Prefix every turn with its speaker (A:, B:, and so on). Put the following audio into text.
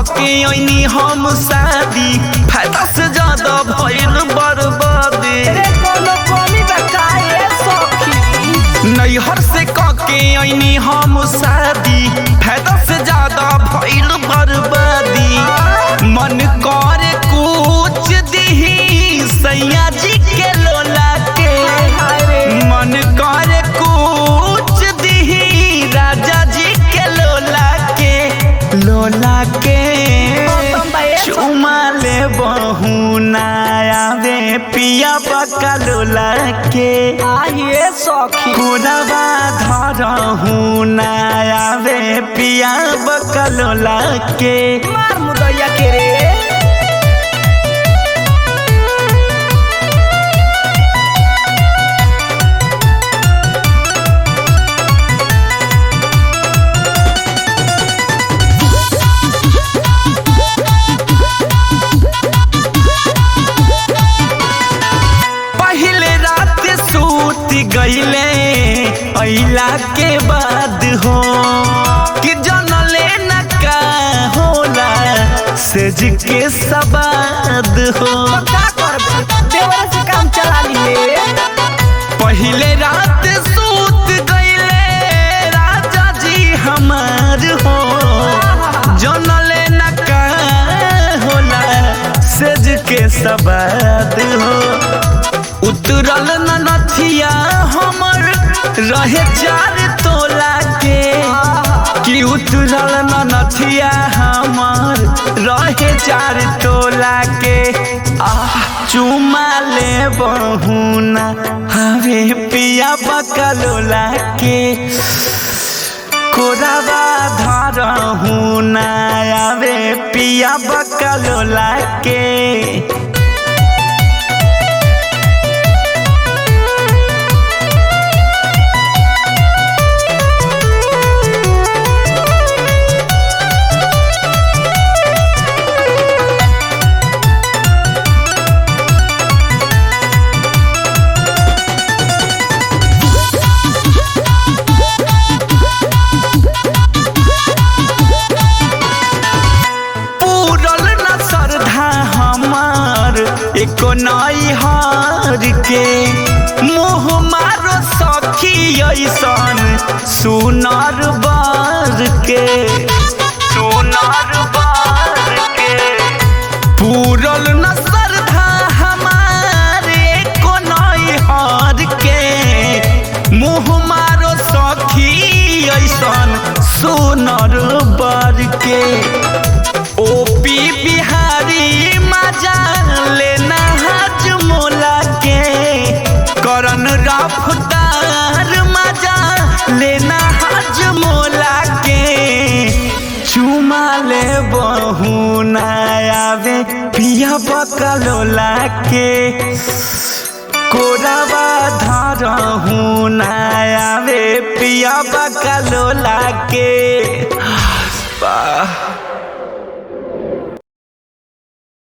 A: कके ऐनी हम शादी फायदा से ज्यादा भइल बर्बादी
B: रे कोनो कमी बा काहे सखी
A: नैहर से कके ऐनी हम शादी फायदा से ज्यादा भइल बर्बादी मन करे कुछ दिही सैया जी के लोला के
B: हाय रे
A: मन करे कुछ दिही राजा जी के लोला के लोला के
B: मौसम बा ए
A: चुमा ले बहुनाया वे पिया बका लोला के
B: आइए सखी
A: कोरबा धरहु नाया वे पिया बका लोला के
B: मार मुदैया के रे
A: पहले रात सूत गईले अइला के बाद हो कि जनले न का होला सेज के सबाद हो
B: तो का करबे देवरे से काम चला लिए
A: पहले रात सूत गईले राजा जी हमार हो जनले न का होला सेज के सबाद हो उतरल न नथिया हमर रहे चार तोला के कि उतरल न नथिया हमर रहे चार तोला के आह चुमा ले बहुना हवे पिया बकलोला के कोराबा धरहु नायावे पिया बकलोला के पूरल न श्रद्धा हमार एको नई हार के मुँह मारो सखी ऐसन सुनर बार के सुनर बार के पूरल न श्रद्धा हमार एको नई हार के मुँह मारो सखी ऐसन सुनर बार के ओपी बिहारी मजा लेना हज मोला के करन रफ्तार मजा लेना हज मोला के चुमा ले बहुनायावे पिया बकलोला के कोराबा धरहु नायावे पिया बकलोला के वाह